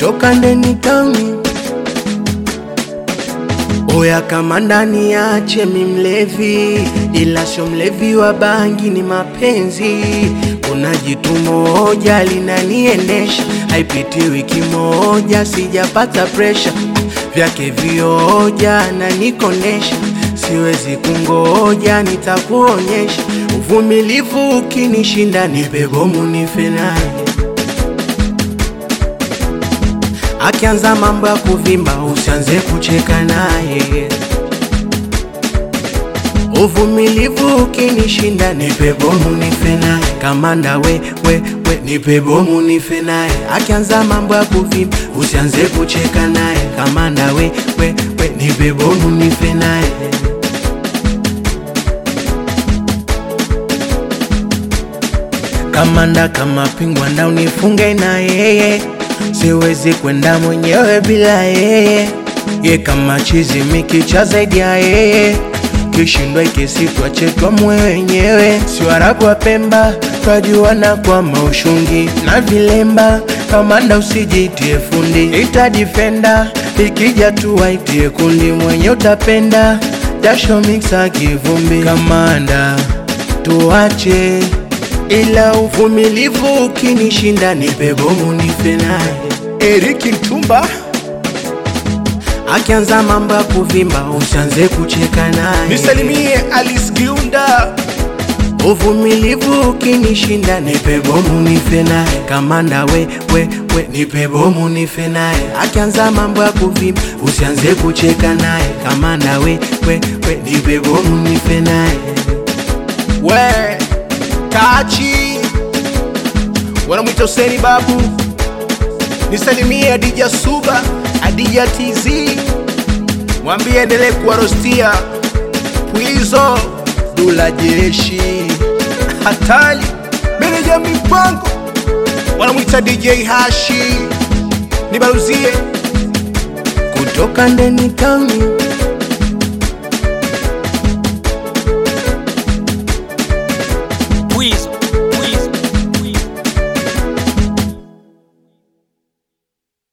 kutoka ndeni tauni. Oya kama ndani yache mi mlevi, ila sio mlevi wa bangi, ni mapenzi. Kuna jitu moja linaniendesha, haipiti wiki moja sijapata presha vyake vioja na nikonesha, siwezi kungoja, nitakuonyesha uvumilivu. Ukinishinda nipe bomu nife naye. Akianza mambo ya kuvimba, usianze kucheka naye. Uvumilivu ukinishinda, nipe bomu nife naye. Kamanda we, we, we, nipe bomu nife naye. Akianza mambo ya kuvimba, usianze kucheka naye. Kamanda we, we, we, nipe bomu nife naye. Kamanda kama pingwa nda unifunge na yeye, siwezi kwenda mwenyewe bila yeye. Ye kama chizi mikicha zaidi ya yeye, kishindwa ikisitwa chetwa mwe wenyewe. Si Waarabu wa Pemba twajuana kwa maushungi na vilemba. Kamanda usijitie fundi, ita defender ikija tu waitie kundi, mwenye utapenda jasho mixa kivumbi. Kamanda tuache ila uvumilivu ukinishinda, nipe bomu nife naye. Eriki Ntumba, Akianza mambo ya kuvimba, usianze kucheka naye. nisalimie Alice Giunda, Uvumilivu ukinishinda, nipe bomu nife naye. Kamanda we, we, we, nipe bomu nife naye. Akianza mambo ya kuvimba, usianze kucheka naye. Kamanda we, we, we, nipe bomu nife naye. we Kachi, wanamwita Huseni Babu, nisalimie Adija Suba, Adija TZ, mwambie endelee kuwarostia Pwizo, Dula Jeshi, Hatali, meneja mipango, wanamwita DJ Hashi, nibaruzie Kutoka ndeni tauni